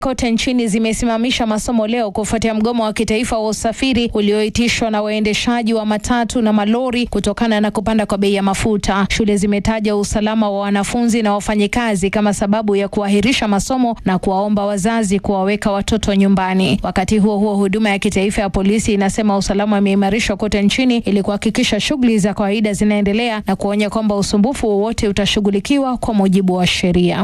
kote nchini zimesimamisha masomo leo kufuatia mgomo wa kitaifa wa usafiri ulioitishwa na waendeshaji wa matatu na malori kutokana na kupanda kwa bei ya mafuta. Shule zimetaja usalama wa wanafunzi na wafanyikazi kama sababu ya kuahirisha masomo na kuwaomba wazazi kuwaweka watoto nyumbani. Wakati huo huo, huduma ya kitaifa ya polisi inasema usalama umeimarishwa kote nchini ili kuhakikisha shughuli za kawaida zinaendelea na kuonya kwamba usumbufu wowote utashughulikiwa kwa mujibu wa sheria.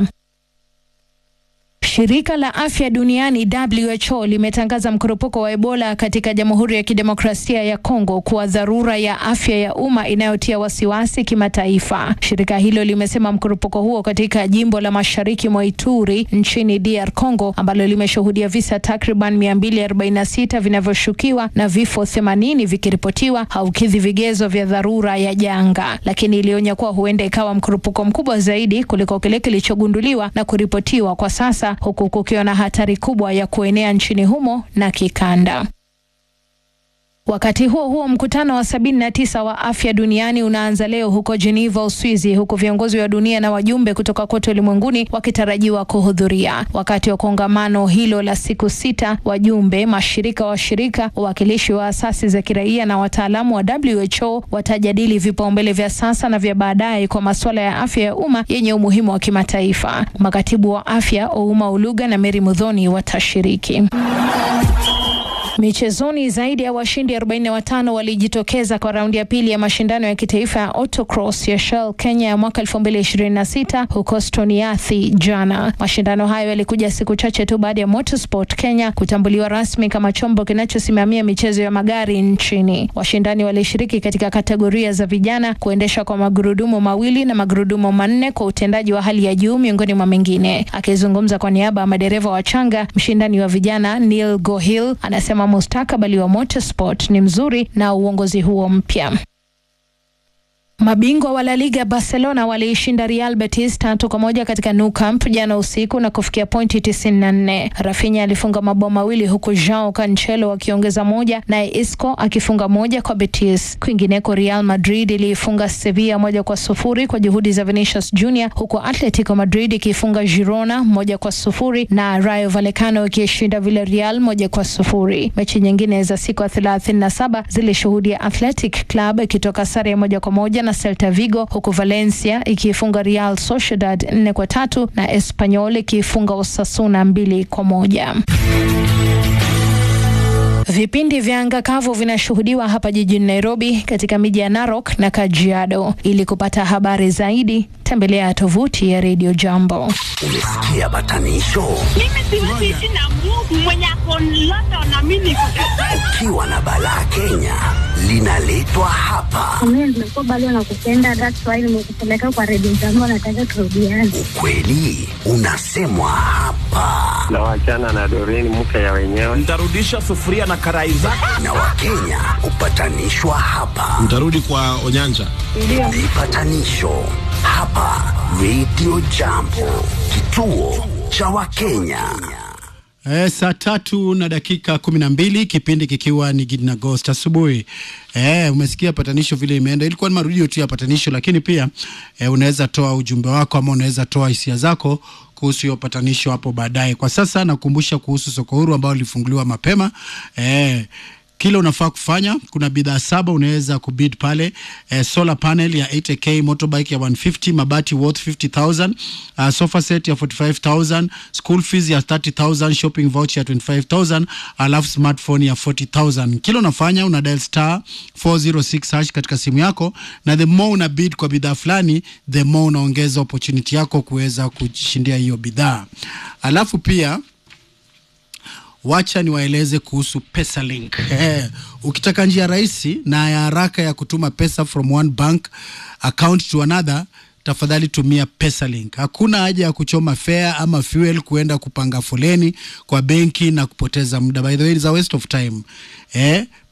Shirika la Afya Duniani WHO limetangaza mkurupuko wa Ebola katika Jamhuri ya Kidemokrasia ya Kongo kuwa dharura ya afya ya umma inayotia wasiwasi kimataifa. Shirika hilo limesema mkurupuko huo katika jimbo la Mashariki mwa Ituri nchini DR Congo ambalo limeshuhudia visa takriban 246 vinavyoshukiwa na vifo 80 vikiripotiwa haukidhi vigezo vya dharura ya janga, lakini ilionya kuwa huenda ikawa mkurupuko mkubwa zaidi kuliko kile kilichogunduliwa na kuripotiwa kwa sasa huku kukiwa na hatari kubwa ya kuenea nchini humo na kikanda. Wakati huo huo, mkutano wa sabini na tisa wa afya duniani unaanza leo huko Geneva, Uswizi, huku viongozi wa dunia na wajumbe kutoka kote ulimwenguni wakitarajiwa kuhudhuria. Wakati wa kongamano hilo la siku sita, wajumbe, mashirika washirika, wawakilishi wa asasi za kiraia na wataalamu wa WHO watajadili vipaumbele vya sasa na vya baadaye kwa masuala ya afya ya umma yenye umuhimu wa kimataifa. Makatibu wa afya Ouma Uluga na Mary Mudhoni watashiriki. Michezoni, zaidi ya washindi 45 walijitokeza kwa raundi ya pili ya mashindano ya kitaifa ya autocross ya Shell Kenya ya mwaka 2026 huko Stoniathi jana. Mashindano hayo yalikuja siku chache tu baada ya Motorsport Kenya kutambuliwa rasmi kama chombo kinachosimamia michezo ya magari nchini. Washindani walishiriki katika kategoria za vijana, kuendesha kwa magurudumu mawili na magurudumu manne kwa utendaji wa hali ya juu miongoni mwa mengine. Akizungumza kwa niaba ya madereva wachanga, mshindani wa vijana Neil Gohil anasema mustakabali wa motorsport ni mzuri na uongozi huo mpya. Mabingwa wa La Liga Barcelona waliishinda Real Betis tatu kwa moja katika Nou Camp jana usiku na kufikia pointi 94. Rafinha alifunga mabao mawili huku Joao Cancelo akiongeza moja naye Isco akifunga moja kwa Betis. Kwingineko, Real Madrid iliifunga Sevilla moja kwa sufuri kwa juhudi za Vinicius Junior, huku Atletico Madrid ikiifunga Girona moja kwa sufuri na Rayo Vallecano ikishinda Villarreal moja kwa sufuri. Mechi nyingine za siku ya 37 zilishuhudia Athletic Club ikitoka sare ya moja kwa moja na Celta Vigo huku Valencia ikiifunga Real Sociedad nne kwa tatu na Espanyol ikiifunga Osasuna mbili kwa moja. Vipindi vya anga kavu vinashuhudiwa hapa jijini Nairobi, katika miji ya Narok na Kajiado. Ili kupata habari zaidi, tembelea tovuti ya Radio Jambo. Umesikia batanisho? Mimi siwezi ishi na Mungu mwenye ako London na mimi niko Kajiado. Ukiwa na balaa Kenya linaletwa hapa. Mimi nimekuwa bado nakupenda, that's why nimekupeleka kwa redio zangu, nataka turudiane. Ukweli unasemwa hapa, na wachana na Doreen mke ya wenyewe. Nitarudisha sufuria na karai zake. na Wakenya hupatanishwa hapa. Mtarudi kwa Onyanja. Vipatanisho hapa Radio Jambo, kituo cha Wakenya. E, saa tatu na dakika kumi na mbili kipindi kikiwa ni Gidi na Ghost asubuhi. E, umesikia patanisho vile imeenda. Ilikuwa ni marudio tu ya patanisho, lakini pia e, unaweza toa ujumbe wako ama unaweza toa hisia zako kuhusu hiyo patanisho hapo baadaye. Kwa sasa nakukumbusha kuhusu soko huru ambao lilifunguliwa mapema e, kile unafaa kufanya, kuna bidhaa saba unaweza kubid pale eh, solar panel ya 80k, motorbike ya 150, mabati worth 50000, uh, sofa set ya 45000, school fees ya 30000, shopping voucher ya 25000, alafu smartphone ya 40000. Kile unafanya una dial star 406 hash katika simu yako, na the more una bid kwa bidhaa fulani, the more unaongeza opportunity yako kuweza kushindia hiyo bidhaa. Alafu pia wacha niwaeleze kuhusu PesaLink. Eh, ukitaka njia rahisi na ya haraka ya kutuma pesa from one bank account to another, tafadhali tumia PesaLink. Hakuna haja ya kuchoma fare ama fuel kuenda kupanga foleni kwa benki na kupoteza muda. By the way, it's a waste of time. Eh,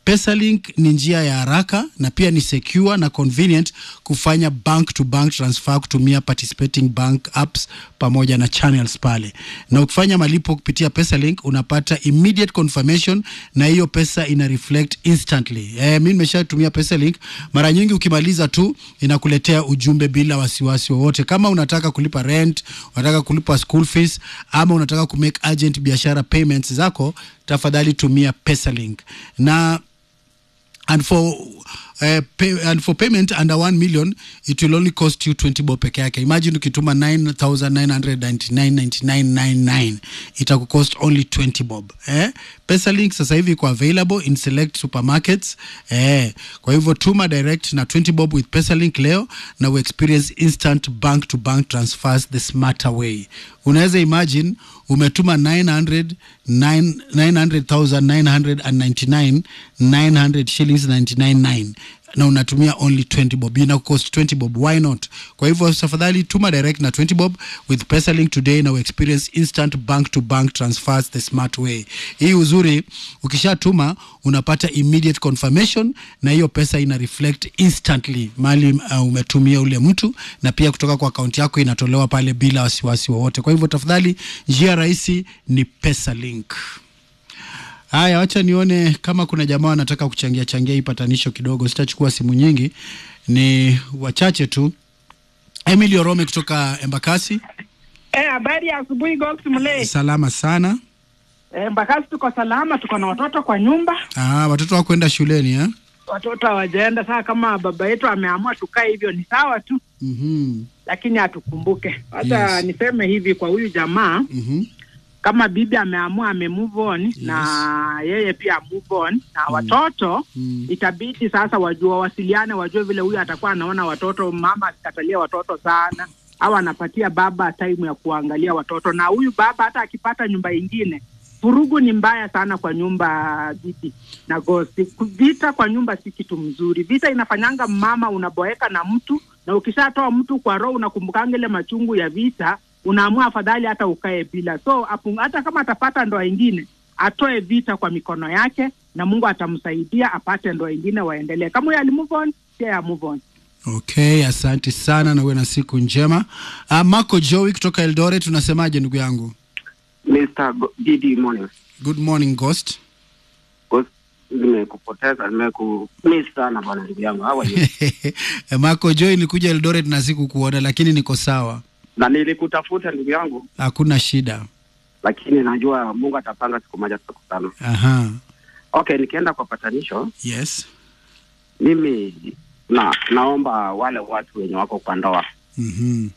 Pesalink ni njia ya haraka na pia ni secure na convenient kufanya bank to bank transfer kutumia participating bank apps pamoja na channels pale, na ukifanya malipo kupitia Pesalink unapata immediate confirmation na hiyo pesa ina reflect instantly. Eh, mimi nimeshatumia Pesalink mara nyingi, ukimaliza tu inakuletea ujumbe bila wasiwasi wowote. Kama unataka kulipa rent, unataka kulipa school fees ama unataka kumake urgent biashara payments zako, tafadhali tumia Pesalink na and for uh, pay, and for payment under 1 million it will only cost you 20 bob peke yake imagine ukituma 99999999 itakucost only 20 bob eh? pesalink sasa hivi iko available in select supermarkets eh. kwa hivyo tuma direct na 20 bob with pesalink leo na we experience instant bank to bank transfers the smarter way unaweza imagine umetuma 900 900,999 900 shillings 999 na unatumia only 20 bob ina cost 20 bob why not kwa hivyo tafadhali tuma direct na 20 bob with pesalink today na experience instant bank to bank transfers the smart way hii uzuri ukishatuma unapata immediate confirmation na hiyo pesa ina reflect instantly mali uh, umetumia ule mtu na pia kutoka kwa akaunti yako inatolewa pale bila wasiwasi wowote kwa hivyo tafadhali njia rahisi ni pesalink Haya, wacha nione kama kuna jamaa wanataka kuchangia changia hii patanisho kidogo. Sitachukua simu nyingi, ni wachache tu. Emily Orome kutoka Embakasi. Eh, habari ya asubuhi Gox Mle. Salama sana. Eh, Mbakasi tuko salama, tuko na watoto kwa nyumba. Ah, watoto wako kwenda shuleni eh? Watoto hawajaenda. Saa kama baba yetu ameamua tukae hivyo ni sawa tu, Mhm. lakini atukumbuke. Hata Yes. niseme hivi kwa huyu jamaa, Mhm. kama bibi ameamua ame move on na yeye pia move on na watoto Mm. itabidi sasa wajue wawasiliane, wajue vile huyu atakuwa anaona watoto, mama asikatalia watoto sana au anapatia baba time ya kuangalia watoto, na huyu baba hata akipata nyumba ingine, vurugu ni mbaya sana kwa nyumba bibi na gosi. Vita kwa nyumba si kitu mzuri. Vita inafanyanga mama unaboeka na mtu, na ukishatoa mtu kwa roho unakumbukanga ile machungu ya vita, unaamua afadhali hata ukae bila. So apu, hata kama atapata ndoa ingine atoe vita kwa mikono yake na Mungu atamsaidia apate ndoa ingine waendelee. Kama huyo ali move on, pia ya move on. Okay, asante sana na uwe na siku njema. Ah, Marco Joey kutoka Eldoret, tunasemaje ndugu yangu? Mr. Go- Didi morning. Good morning Ghost. Ghost, Nimekupoteza, nimekumiss sana bwana ndugu yangu. How are you? Marco Joey, nilikuja Eldoret na sikukuona, lakini niko sawa, na nilikutafuta ndugu yangu, hakuna shida. lakini najua Mungu atapanga siku moja tutakutana. Aha. Okay, nikienda kwa patanisho, Yes. mimi na naomba wale watu wenye wako kwa ndoa Mhm.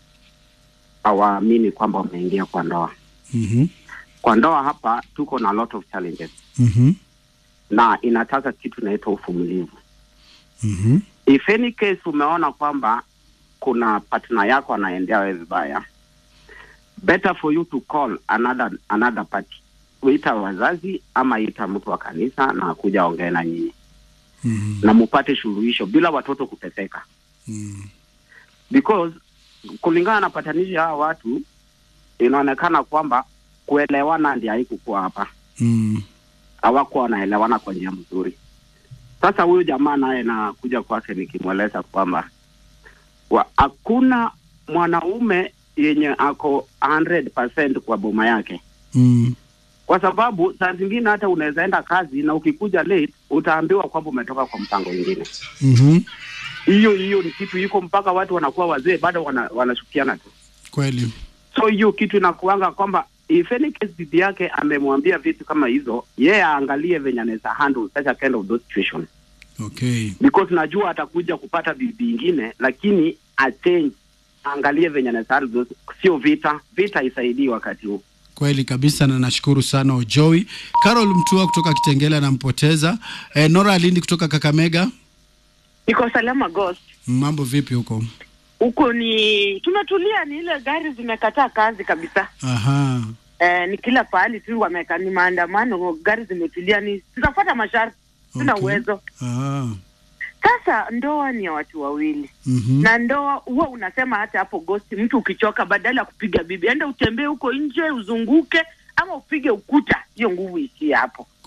hawaamini kwamba wameingia kwa ndoa. Mhm. Kwa ndoa hapa tuko na lot of challenges Mhm. na inataka kitu inaitwa uvumilivu. Mhm. If any case umeona kwamba kuna partner yako anaendea wewe vibaya, better for you to call another another party, ita wazazi ama ita mtu wa kanisa na kuja ongee na nyinyi Mhm. na mupate suluhisho bila watoto kuteseka, Mhm. because kulingana na patanishi hawa watu inaonekana kwamba kuelewana ndio haikukuwa hapa, Mhm. hawakuwa wanaelewana kwa njia mzuri. Sasa huyu jamaa naye nakuja kwake nikimweleza kwamba wa- hakuna mwanaume yenye ako 100% kwa boma yake, Mhm. kwa sababu saa zingine hata unaweza enda kazi na ukikuja late utaambiwa kwamba umetoka kwa mpango mwingine. Mhm. Hiyo hiyo ni kitu iko mpaka watu wanakuwa wazee bado wana, wanashukiana tu. Kweli. So hiyo kitu inakuanga kwamba if any case bibi yake amemwambia vitu kama hizo, yeye aangalie venye anaweza handle such a kind of those situation Okay. because najua atakuja kupata bibi ingine, lakini achange, aangalie venye anaweza handle those, sio vita. Vita isaidii wakati huu. Kweli kabisa na nashukuru sana Ojoi. Carol Mtua kutoka Kitengela anampoteza. E, Nora Alindi kutoka Kakamega. Niko salama Ghost. Mambo vipi huko? Huko ni tumetulia, ni ile gari zimekataa kazi kabisa. Aha. Eh, ni kila pahali tu wameka, ni maandamano, gari zimetulia, ni tutafuata masharti, tuna Okay. uwezo. Ah. Sasa ndoa ni ya watu wawili Mhm. na ndoa huwa unasema hata hapo Ghost, mtu ukichoka, badala ya kupiga bibi, enda utembee huko nje, uzunguke ama upige ukuta, hiyo nguvu isie hapo.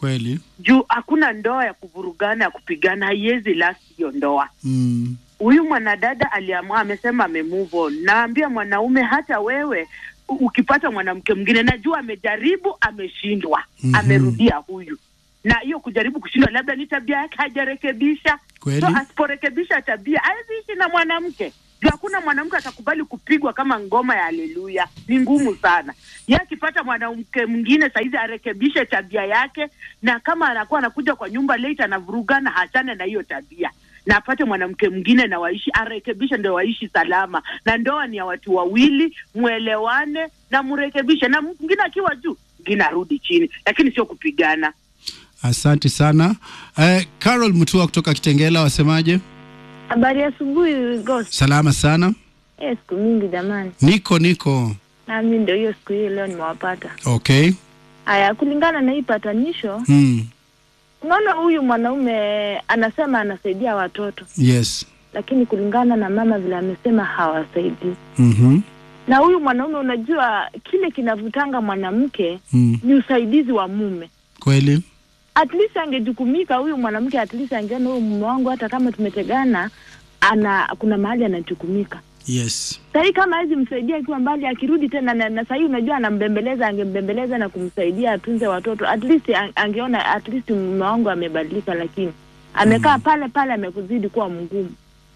kweli juu hakuna ndoa ya kuvurugana ya kupigana haiwezi last hiyo ndoa mm. huyu mwanadada aliamua amesema ame move on naambia mwanaume hata wewe u- ukipata mwanamke mwingine najua amejaribu ameshindwa Mhm. amerudia huyu na hiyo kujaribu kushindwa labda ni tabia yake hajarekebisha Kweli. so asiporekebisha tabia hawezi ishi na mwanamke juu hakuna mwanamke atakubali kupigwa kama ngoma ya haleluya ni ngumu sana ye akipata mwanamke mwingine saizi arekebishe tabia yake na kama anakuwa anakuja kwa nyumba late anavurugana hachane na hiyo tabia na apate mwanamke mwingine na waishi arekebishe ndio waishi salama na ndoa ni ya watu wawili mwelewane na mrekebishe na mwingine akiwa juu mwingine arudi chini lakini sio kupigana asante sana eh, carol mtua kutoka kitengela wasemaje Habari ya asubuhi Ghost. salama sana Eh, siku mingi jamani. niko niko Nami ndio hiyo siku hiyo leo nimewapata. okay Haya, kulingana na hii patanisho, mm. unaona huyu mwanaume anasema anasaidia watoto, yes lakini kulingana na mama vile amesema hawasaidii. mm-hmm. Na huyu mwanaume, unajua kile kinavutanga mwanamke mm. ni usaidizi wa mume. kweli At least angejukumika huyu mwanamke, at least angeona huyu mume wangu, hata kama tumetegana, ana kuna mahali anajukumika. yes sahii kama hawezi msaidia akiwa mbali akirudi tena na, na sahii unajua anambembeleza angembembeleza na kumsaidia atunze watoto at least an- angeona at least mume wangu amebadilika lakini amekaa pale pale amekuzidi kuwa mgumu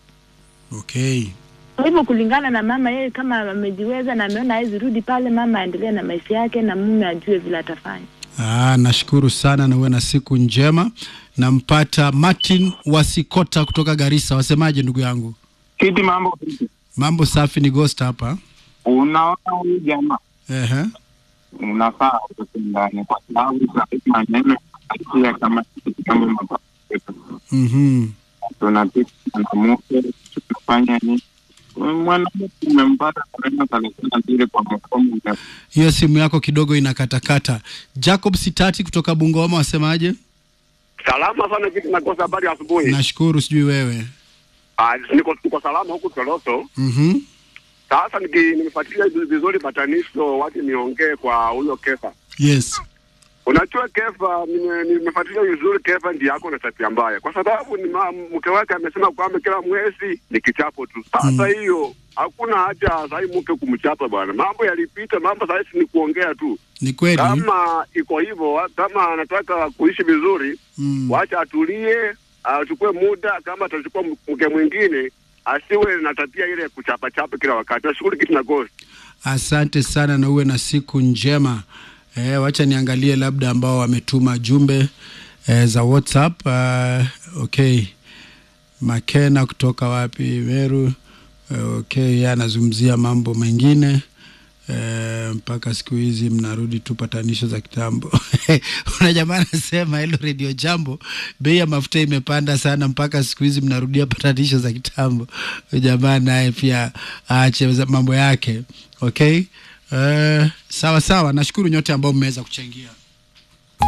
okay kwa hivyo kulingana na mama yeye kama amejiweza na ameona hawezi rudi pale mama aendelee na maisha yake na mume ajue vile atafanya Ah, nashukuru sana na uwe na siku njema nampata martin wasikota kutoka garissa wasemaje ndugu yangu Kiti mambo vipi? mambo safi ni ghost hapa Unaona huyu jamaa Ehe. unafaa utoke ndani kwa sababu sahizi maneno akia kama kitu kama mabadiliko. mm-hmm. tunapita mwanamke tunafanya nini? Mwanamke umempata maneno thelathini na mbili kwa mkomo hiyo simu yako kidogo inakatakata jacob sitati kutoka bungoma wasemaje Salama sana kitu nakosa habari ya asubuhi. nashukuru sijui wewe Ah, niko niko salama huku Toroso. mm-hmm. Sasa niki- nimefuatilia vizu- vizuri patanisho, wacha niongee kwa huyo Kefa. yes Unajua Kefa, nime- nimefuatilia vizuri Kefa ndiye yako na tabia mbaya, kwa sababu ni ma- mke wake amesema kwamba kila mwezi ni kichapo tu. Sasa hiyo hakuna haja sahii mke kumchapa bwana, mambo yalipita, mambo sahii ni kuongea tu. ni kweli Kama iko hivyo, wa- kama anataka kuishi vizuri mm. wacha atulie, achukue muda. Kama atachukua m- mke mwingine, asiwe na tabia ile ya kuchapachapa kila wakati. Nashukuru kitu na ghost. asante sana na uwe na siku njema e, wacha niangalie labda ambao wametuma jumbe e, za whatsapp uh, okay makena kutoka wapi meru uh, okay yeye anazungumzia mambo mengine Eh, mpaka siku hizi mnarudi tu patanisho za kitambo una jamaa anasema hilo redio jambo bei ya mafuta imepanda sana mpaka siku hizi mnarudia patanisho za kitambo Huyu jamaa naye pia aache za- mambo yake okay Eh, sawa sawa nashukuru nyote ambao mmeweza kuchangia